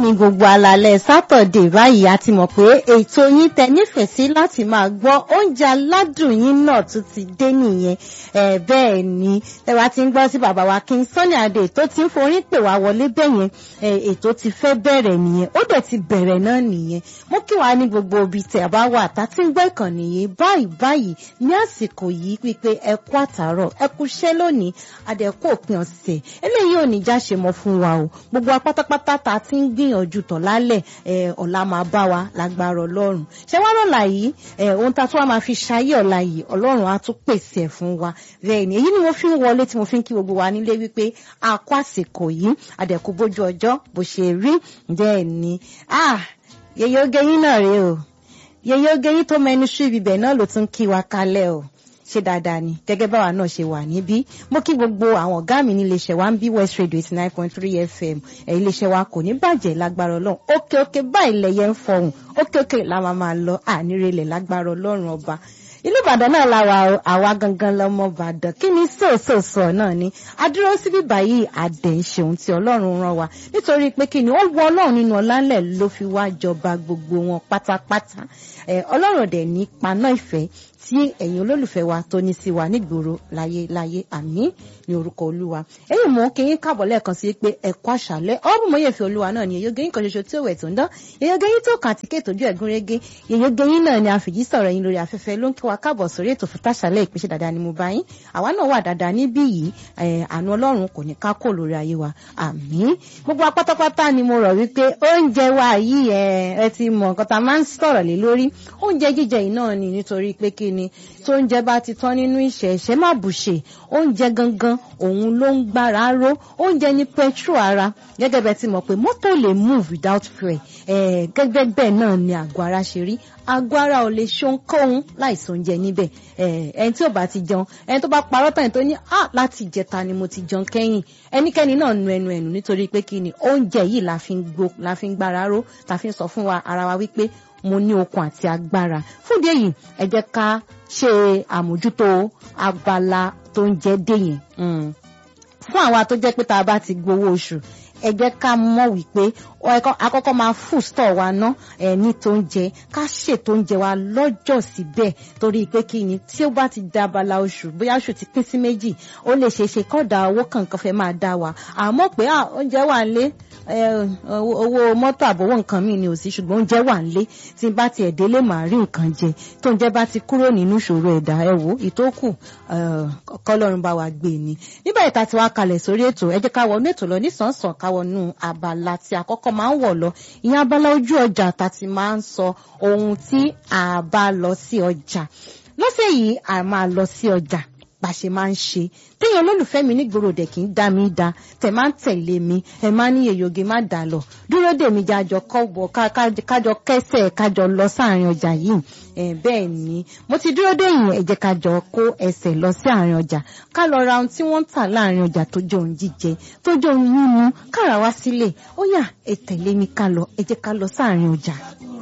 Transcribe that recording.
ní gbogbo alalẹ́ sátọ̀dé báyìí a ti mọ̀ pé ètò yín tẹ nífẹ̀ẹ́ sí láti máa gbọ́ oúnjẹ aládùn yín náà tún ti dé nìyẹn ẹ bẹ́ẹ̀ ni tẹ́wà ti ń gbọ́ sí bàbá wa King Sunny Adé tó ti ń forí pè wá wọlé bẹ́yẹn ètò ti fẹ́ bẹ̀rẹ̀ nìyẹn ó dẹ̀ ti bẹ̀rẹ̀ náà nìyẹn mo kí wàá ní gbogbo ibi tẹ̀ bá wà tá ti ń gbọ́ ìkànnì yìí báyìí báyìí ní àsìkò yìí pípé ẹ kú àtàárọ̀ ẹ kú iṣẹ́ lónìí adẹ̀kú òpin ọ̀sẹ̀ eléyìí ò ní já ṣe mọ́ fún wa o gbogbo apátápátá tá a ti ń gbìyànjú tọ̀ lálẹ́ ọ̀la máa bá wa lágbára ọlọ́run ṣé wá lọ́la yìí ohun tá a tún wá máa fi ṣayé ọ̀la yìí ọlọ́run á tún pèsè ẹ̀ fún wa bẹ́ẹ̀ ni èyí ni mo fi ń wọlé tí mo fi ń kí gbogbo wa nílé wípé a kó àsìkò yìí adẹ̀kú bójú ọjọ́ bó ṣe rí bẹ́ẹ̀ ni yeye oge yín náà rèé o yeye oge yín tó mẹnu sí ibibẹ̀ náà ló tún kí wa kalẹ̀ o ṣe dáadáa ni gẹ́gẹ́ báwa náà ṣe wà níbí mo kí gbogbo àwọn ọ̀gá mi nílé iṣẹ́ wa ń bí West Radio eighty nine point three FM ẹ̀yìn ilé iṣẹ́ wa kò ní bàjẹ́ lágbára ọlọ́run òkè òkè báyìí lẹ̀yẹ ń fọhùn òkè òkè la máa máa lọ ànírelẹ̀ lágbára ọlọ́run ọba ìlú ìbàdàn náà la wà àwa gangan lọmọ ìbàdàn kí ni sòsòsò náà ni adúró síbí báyìí àdẹ̀ ń ṣeun tí ọlọ́run rán wa nítorí pé kí ni ó wọ ọlọ́run nínú ọlálẹ̀ ló fi wá jọba gbogbo wọn pátápátá ọlọ́run dẹ̀ ní paná ìfẹ́ tí ẹ̀yin olólùfẹ́ wa tó ní sí wa nígboro láyé láyé àmín ní orúkọ olúwa ẹ̀yin mọ̀ kí yín káàbọ̀ lẹ́ẹ̀kan sí pé ẹ̀kọ́ àṣálẹ́ ọ́bùn mọ́yẹ̀ fi olúwa náà ni èyóge yín kan ṣoṣo tí ó wẹ̀ tó ń dán èyóge yín tó kàn àti kéètò ojú ẹ̀gún régé èyóge yín náà ni àfìjí sọ̀rọ̀ yín lórí afẹ́fẹ́ ló ń kí wa káàbọ̀ sórí ètò fún táṣálẹ́ ìpèsè dáadáa ni mo bá yín àwa náà wà dáadáa níbí yìí àánú ọlọ́run kò ní ká kó lórí ayé wa àmín gbogbo apátápátá ni mo rọ̀ wípé oúnjẹ wa yìí ẹ ti mọ̀ nǹkan tá a máa ń sọ̀rọ̀ lé lórí oúnjẹ jíjẹ yìí náà ni nítorí pé kí ni tó oúnjẹ bá ti tán nínú ìṣẹ̀ ìṣẹ́ má bùṣe oúnjẹ gangan òun ló ń gbára ró oúnjẹ ní petrol ara gẹ́gẹ́ bẹ́ẹ̀ ti mọ̀ pé mọ́tò lè move without fuel gẹ́gẹ́ bẹ́ẹ̀ náà ni àgọ́ ara ṣe rí àgọ́ ara ò lè ṣohunkóhun láìsí oúnjẹ níbẹ̀ ẹni tí ò bá ti jẹun ẹni tó bá parọ́ tán tó ní à láti ìjẹta ni mo ti jẹun kẹ́yìn ẹnikẹ́ni náà nu ẹnu ẹnu nítorí pé kí ni oúnjẹ yìí la fi ń gbó la fi ń gbára ró la fi ń sọ fún wa ara wa wípé mo ní okun àti agbára fún ìdí èyí ẹ jẹ́ ká ṣe àmójútó abala tó ń jẹ dé yẹn fún àwa tó jẹ́ pé tá a bá ti gbowó oṣù ẹ jẹ́ ká mọ̀ wípé àkọ́kọ́ máa full store wa ná ẹ̀ ní tó ń jẹ ká ṣètò oúnjẹ wa lọ́jọ́ síbẹ̀ torí pé kí ni tí ó bá ti da abala oṣù bóyá oṣù ti pín sí méjì ó lè ṣe é ṣe kọ́dà owó kankan fẹ́ máa dá wa àmọ́ pé oúnjẹ wà lé owó mọ́tò àbówó nǹkan mi ni ò sí ṣùgbọ́n oúnjẹ wà nílé tí n bá tiẹ̀ délé màá rí nǹkan jẹ tó oúnjẹ bá ti kúrò nínú ìṣòro ẹ̀dá ẹ wò ìtókù kọ́lọ́run bá wa gbé ni nígbà ìta tí wàá kalẹ̀ sórí ètò ẹ jẹ́ ká wọnú ètò lọ nísànsàn ká wọnú abala tí àkọ́kọ́ máa ń wọ̀ lọ ìyẹn abala ojú ọjà tá ti máa ń sọ ohun tí a bá lọ sí ọjà lọ́sẹ̀ yìí a máa lọ sí ọjà bá ṣe máa ń ṣe téèyàn olólùfẹ́ mi nígboro dẹ̀ kì í dá mi dá tẹ̀ máa ń tẹ̀lé mi ẹ̀ máa ní èyòge má dà lọ dúró dè mí jájọ kọ́bọ̀ kájọ kẹsẹ̀ kájọ lọ sáàrin ọjà yìí ẹ̀ bẹ́ẹ̀ ni mo ti dúró dè yín ẹ jẹ́ kájọ kó ẹsẹ̀ lọ sí àárín ọjà ká lọ ra ohun tí wọ́n ń tà láàrin ọjà tó jẹ́ ohun jíjẹ tó jẹ́ ohun mímu kára wá sílẹ̀ ó yá ẹ tẹ̀lé mi ká lọ ẹ jẹ́ ká lọ sáàrin ọjà.